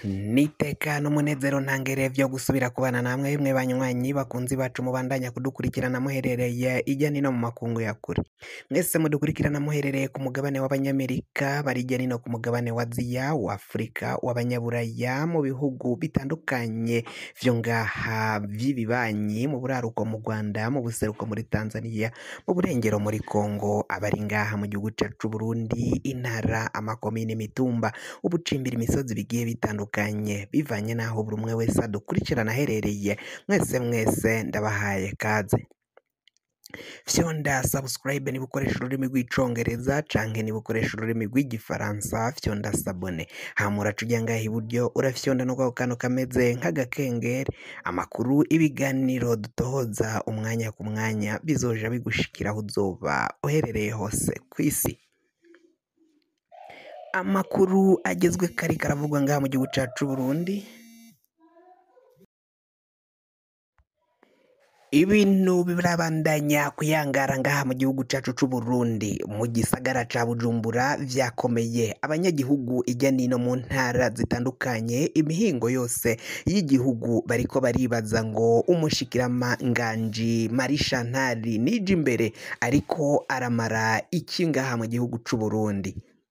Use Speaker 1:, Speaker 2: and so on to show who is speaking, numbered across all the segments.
Speaker 1: Niteka n'umunezero ntangere vyo gusubira kubana namwe bimwe banywanyi bakunzi bacu mubandanya kudukurikirana muherereye irya nino mu makungu ya kure mwese mudukurikirana muherereye ku mugabane w'abanyamerika bari irya nino ku mugabane wa aziya wa afurika w'abanyaburaya mu bihugu bitandukanye vyo ngaha vy'ibibanyi mu buraruko mu rwanda mu buseruko muri tanzania mu burengero muri kongo abari ngaha mu gihugu cacu c'uburundi intara amakomine imitumba ubucimbira imisozi bigiye bitandukanye bivanye n'aho buri umwe wese adukurikirana aherereye mwese mwese ndabahaye kaze fyonda subscribe niba ukoresha ururimi rw'icongereza canke niba ukoresha ururimi rw'igifaransa fyonda sabone hama uraca ujya ngaha iburyo urafyonda no kwako kantu kameze nk'agakengeri amakuru ibiganiro dutohoza umwanya ku mwanya bizoja bigushikira aho uzoba uherereye hose kw'isi amakuru agezwe kari karavugwa ngaha mu gihugu cacu Burundi ibintu birabandanya kuyangara ngaha mu gihugu cacu c'Uburundi mu gisagara ca Bujumbura vyakomeye abanyagihugu irya nino mu ntara zitandukanye imihingo yose y'igihugu bariko baribaza ngo umushikiramanganji Marie Chantal nije imbere ariko aramara iki ngaha mu gihugu c'Uburundi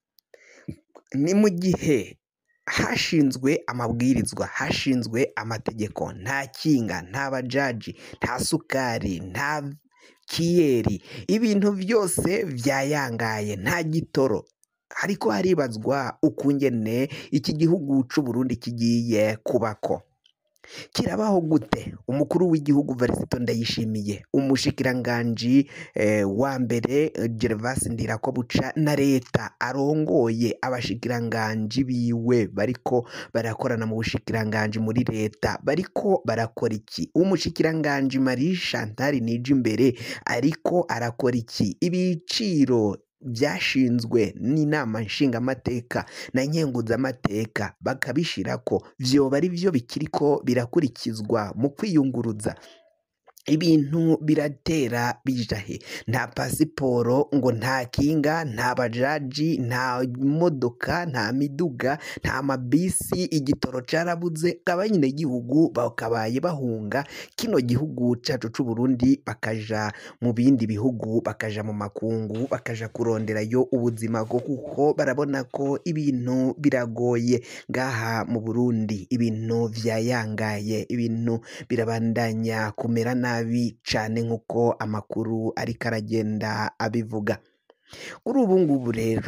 Speaker 1: ni mu gihe hashinzwe amabwirizwa hashinzwe amategeko nta kinga nta bajaji nta sukari nta kiyeri ibintu byose vyayangaye nta gitoro ariko haribazwa ukungene iki gihugu c'Uburundi kigiye kubako kirabaho gute umukuru w'igihugu Varisito Ndayishimiye umushikiranganji eh, wa mbere eh, Gervas Ndirakobuca na leta arongoye abashikiranganji biwe bariko barakorana mu bushikiranganji muri leta bariko barakora iki umushikiranganji Marie Chantal Nijimbere ariko arakora iki ibiciro byashinzwe n'inama nshingamateka na nkenguzamateka bakabishirako vyoba ari vyo bikiriko birakurikizwa mu kwiyunguruza ibintu biratera bijahe nta pasiporo ngo nta kinga nta bajaji nta modoka nta miduga nta mabisi igitoro carabuze abanyagihugu bakabaye bahunga kino gihugu cacu c'Uburundi bakaja mu bindi bihugu bakaja mu makungu bakaja kuronderayo ubuzima bwo kuko barabona ko ibintu biragoye ngaha mu Burundi ibintu vyayangaye ibintu birabandanya kumera nabi cane nk'uko amakuru ariko aragenda abivuga kuri ubu ngubu rero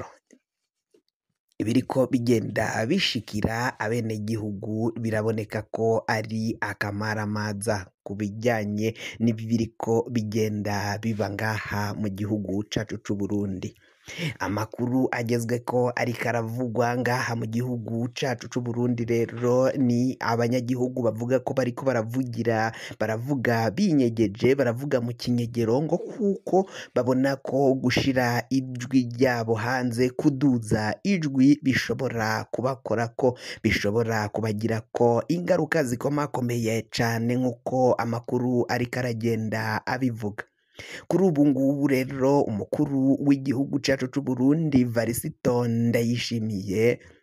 Speaker 1: ibiriko bigenda bishikira abenegihugu biraboneka ko ari akamaramaza ku bijyanye n'ibiriko bigenda biba ngaha mu gihugu cacu c'Uburundi amakuru agezwe ko ariko aravugwa ngaha mu gihugu cacu c'Uburundi rero ni abanyagihugu bavuga ko bariko baravugira baravuga binyegeje baravuga mu kinyegero ngo kuko babona ko gushira ijwi ryabo hanze kuduza ijwi bishobora kubakora ko bishobora kubagira ko ingaruka zikomakomeye cane nk'uko amakuru ariko aragenda abivuga kuri ubu ngubu rero umukuru w'igihugu cacu c'Uburundi Varisito Ndayishimiye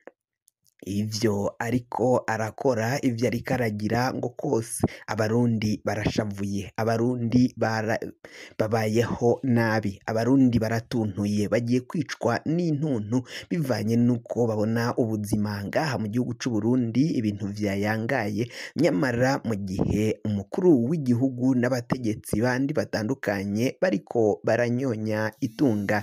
Speaker 1: ivyo ariko arakora ivyo ariko aragira ngo kose abarundi barashavuye abarundi bara, babayeho nabi abarundi baratuntuye bagiye kwicwa n'intuntu bivanye n'uko babona ubuzima ngaha mu gihugu c'Uburundi ibintu vyayangaye nyamara mu gihe umukuru w'igihugu n'abategetsi bandi batandukanye bariko baranyonya itunga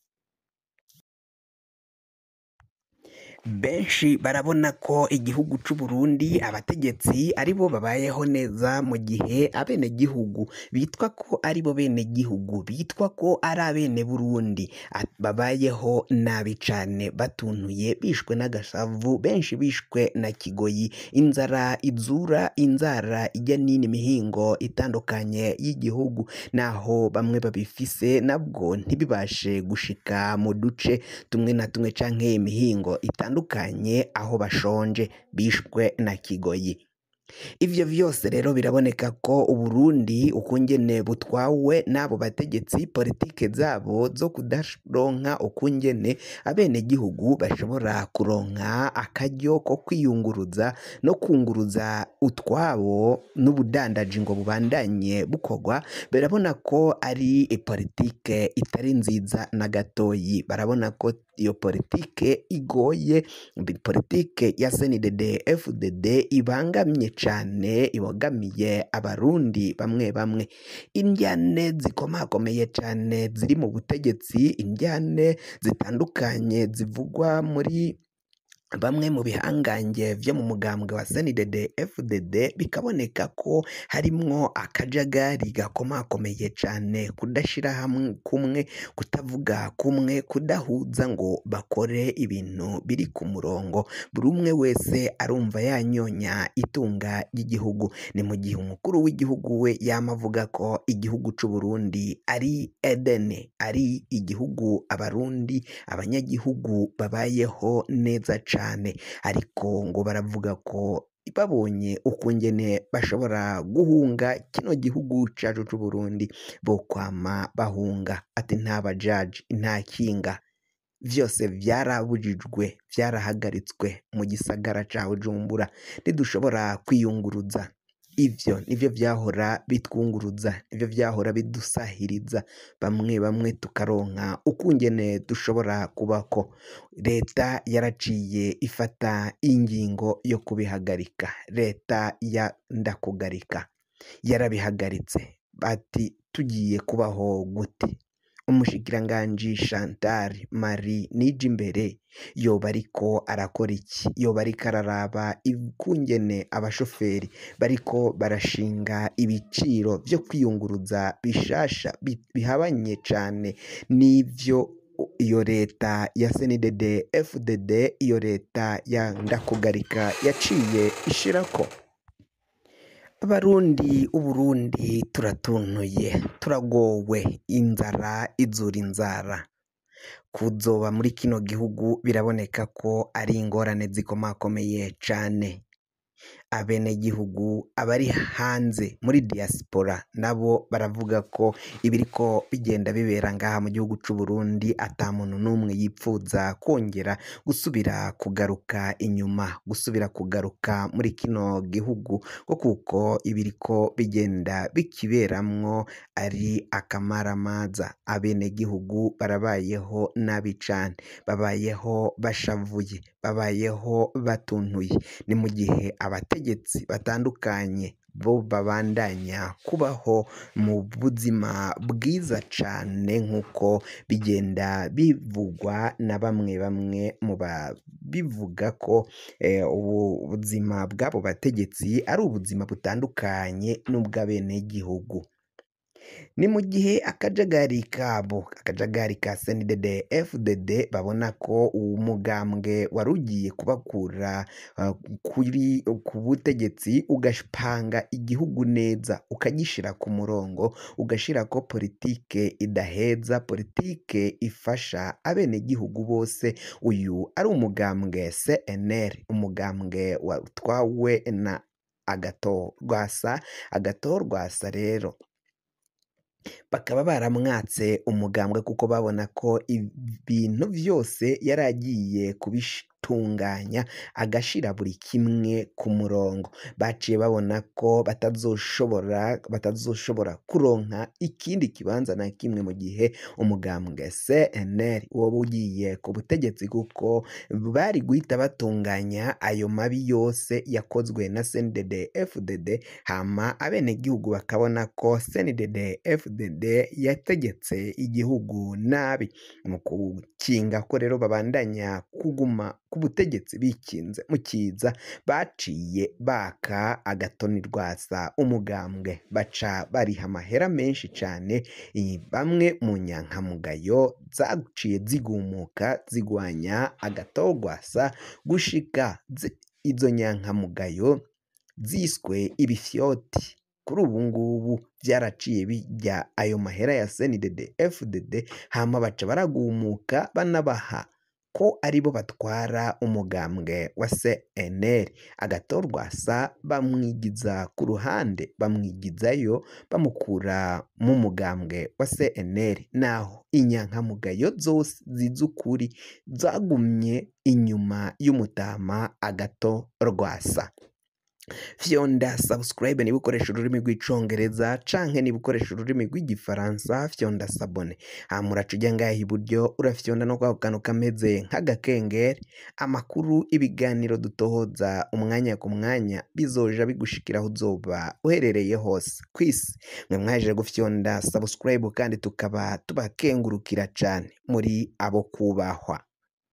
Speaker 1: benshi barabona ko igihugu c'Uburundi abategetsi aribo babayeho neza mu gihe abenegihugu bitwa ko aribo benegihugu bitwa ko ari abene Burundi babayeho nabi cane batuntuye bishwe n'agashavu benshi bishwe na kigoyi inzara izura inzara ijya nini mihingo itandukanye y'igihugu naho bamwe babifise nabwo ntibibashe gushika mu duce tumwe na tumwe canke imihingo itandukanye aho bashonje bishwe na kigoyi ivyo vyose rero biraboneka ko Uburundi ukungene butwawe n'abo bategetsi politike zabo zo kudaronka ukungene abenegihugu bashobora kuronka akaryo ko kwiyunguruza no kunguruza utwabo n'ubudandaji ngo bubandanye bukorwa barabona ko ari politike itari nziza na gatoyi barabona ko iyo politike igoye politike ya CNDD FDD ibangamye cane ibogamiye abarundi bamwe bamwe indyane zikomakomeye cane ziri mu butegetsi indyane zitandukanye zivugwa muri bamwe mu bihangange vyo mu mugambwe wa CNDD FDD bikaboneka ko harimwo akajagari gakomakomeye cane kudashira hamwe kumwe kutavuga kumwe kudahuza ngo bakore ibintu biri ku murongo buri umwe wese arumva yanyonya itunga ry'igihugu ni mu gihe umukuru w'igihugu we yama avuga ko igihugu c'u Burundi ari Edene ari igihugu abarundi abanyagihugu babayeho neza cane ariko ngo baravuga ko babonye ukungene bashobora guhunga kino gihugu cacu c'u Burundi bokwama bahunga ati nta bajaji nta kinga vyose vyarabujijwe vyarahagaritswe mu gisagara ca Bujumbura ntidushobora kwiyunguruza ivyo nivyo vyahora bitwunguruza nivyo vyahora bidusahiriza bamwe bamwe tukaronka ukungene dushobora kubako leta yaraciye ifata ingingo yo kubihagarika leta ya ndakugarika yarabihagaritse bati tugiye kubaho gute umushikiranganji Chantal Marie Nijimbere yoba ariko arakora iki yoba ariko araraba ukungene abashoferi bariko barashinga ibiciro vyo kwiyunguruza bishasha bihabanye cane n'ivyo iyo leta ya CNDD FDD iyo leta ya ndakugarika yaciye ishirako abarundi uburundi turatunuye turagowe inzara izura inzara kuzoba muri kino gihugu biraboneka ko ari ingorane zikomakomeye cane abenegihugu abari hanze muri diaspora nabo baravuga ko ibiriko bigenda bibera ngaha mu gihugu c'u Burundi ata muntu n'umwe yipfuza kongera gusubira kugaruka inyuma gusubira kugaruka muri kino gihugu ko kuko ibiriko bigenda bikiberamwo ari akamaramaza abenegihugu barabayeho nabi cane babayeho bashavuye babayeho batuntuye ni mu gihe abategetsi batandukanye bo babandanya kubaho mu buzima bwiza cane nk'uko bigenda bivugwa na bamwe bamwe mu babivuga ko ubu buzima bw'abo bategetsi ari ubuzima butandukanye n'ubw'abenegihugu ni mu gihe akajagari kabo akajagari ka CNDD FDD babona ko umugambwe wari ugiye kubakura kuri ku butegetsi ugapanga igihugu neza ukagishira ku murongo ugashirako politike idaheza politike ifasha abenegihugu bose uyu ari umugambwe CNL umugambwe watwawe na Agathon Rwasa Agathon Rwasa rero bakaba baramwatse umugambwe kuko babona ko ibintu vyose yari agiye kubitunganya agashira buri kimwe ku murongo baciye babona ko batazoshobora batazoshobora kuronka ikindi kibanza na kimwe mu gihe umugambwe CNL woba ugiye ku butegetsi kuko bari guhita batunganya ayo mabi yose yakozwe na CNDD FDD hama abenegihugu bakabona ko CNDD FDD yategetse igihugu nabi mu gukinga ko rero babandanya kuguma ku butegetsi bikinze mu kiza baciye baka agatoni rwasa umugambwe baca bariha amahera menshi cane bamwe mu nyankamugayo zaciye zigumuka zigwanya agato rwasa gushika izo nyankamugayo ziswe ibifyoti kuri ubu ngubu byaraciye bijya ayo mahera ya CNDD FDD hama baca baragumuka banabaha ko aribo batwara umugambwe wa CNL agatorwasa bamwigiza ku ruhande bamwigizayo bamukura mu mugambwe wa CNL naho inyankamugayo zose zizukuri zagumye inyuma y'umutama agato rwasa fyonda subscribe niba ukoresha ururimi rw'icongereza canke niba ukoresha ururimi rw'igifaransa fyonda sabone hama uraca ujya ngaha iburyo urafyonda no kwako kantu kameze nk'agakengeri amakuru ibiganiro dutohoza umwanya ku mwanya bizoja bigushikira aho uzoba uherereye hose ku isi mwe mwaje gufyonda subscribe kandi tukaba tubakengurukira cane muri abo kubahwa